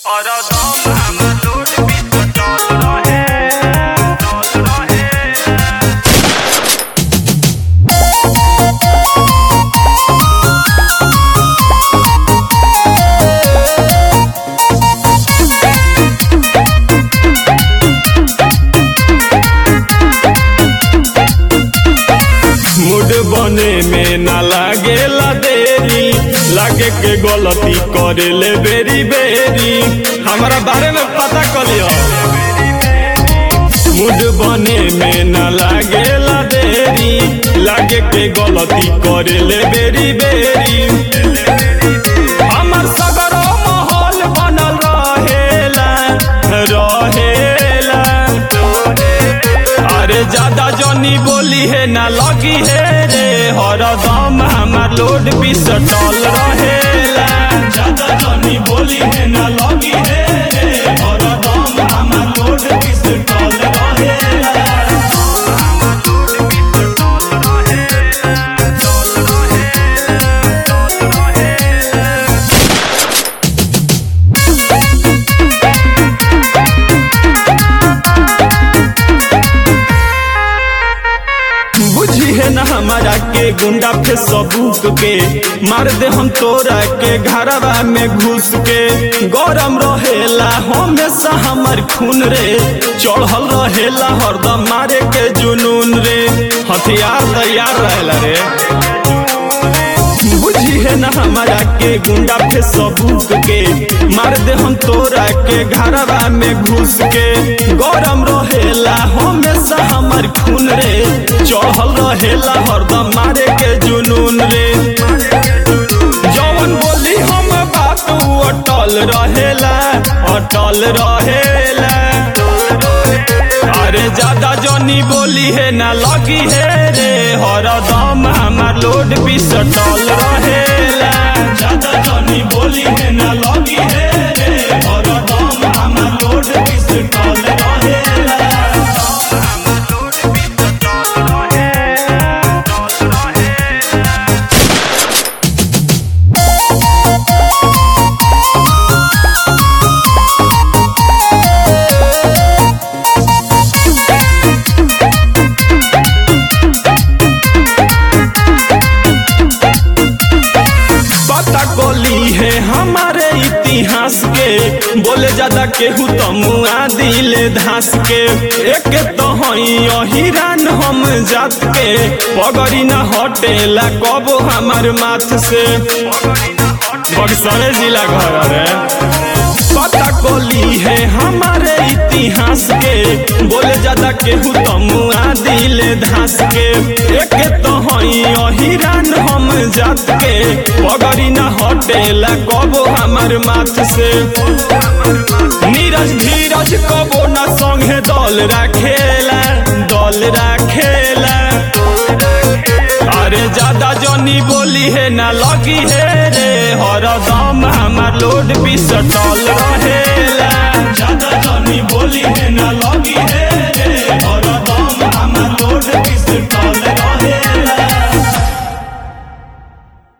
और दम हमर लोड पिस्तौल रहे पिस्तौल रहे मूड बने में ना लागेला देरी लागे के गलती करे ले बेरी बेरी हमारा बारे में पता कलियो मूड बने में ना लागेला देरी लागे के गलती करे ले बेरी बेरी हमर सगरो माहौल बनल रहेला रहेला अरे ज्यादा जनी बोली है ना लगी है रे हरदम हमार लोड भी सटल रहेला ज्यादा जनी बोली है ना लगी है रे हरदम हमार लोड भी सटल रहेला बुझी है ना हमारा के गुंडा पे सबूक के मार दे हम तोरा के घरवा में घुस के गरम रहेला हमेशा हमर खून रे चढ़ल रहेला हरदम मारे के जुनून रे हथियार तैयार रहेला रे बुझी है ना हमारा के गुंडा पे सबूक के मार दे हम तोरा के घरवा में घुस के गरम रहेला हमेशा हमर खून रे चढ़ल रहेला हरदम मारे के जुनून रे जवन बोली हम बात उ अटल रहेला अटल रहेला अरे ज्यादा जनी बोली है ना लगी है रे हरदम हमार लोड भी सटल रहेला ज्यादा जनी बोली है ना लगी है रे हरदम हमार लोड भी सटल रहेला पता कोली है हमारे इतिहास के बोले ज्यादा केहू तो मुआ दिले धास के एक तो हई अहिरान हम जात के पगड़ी न हटेला कबो हमार माथ से बक्सरे जिला घर रे पता कोली है हमारे इतिहास के बोले ज्यादा केहू तो मुआ दिले धास के एक तो हई अहिरान हम जात के पगड़ी न हटेला कबो हमार माथ से नीरज धीरज कबो न संगे दल राखेला दल राखेला अरे ज्यादा जनी बोली है ना लगी है रे हरदम हमार लोड भी सटल रहे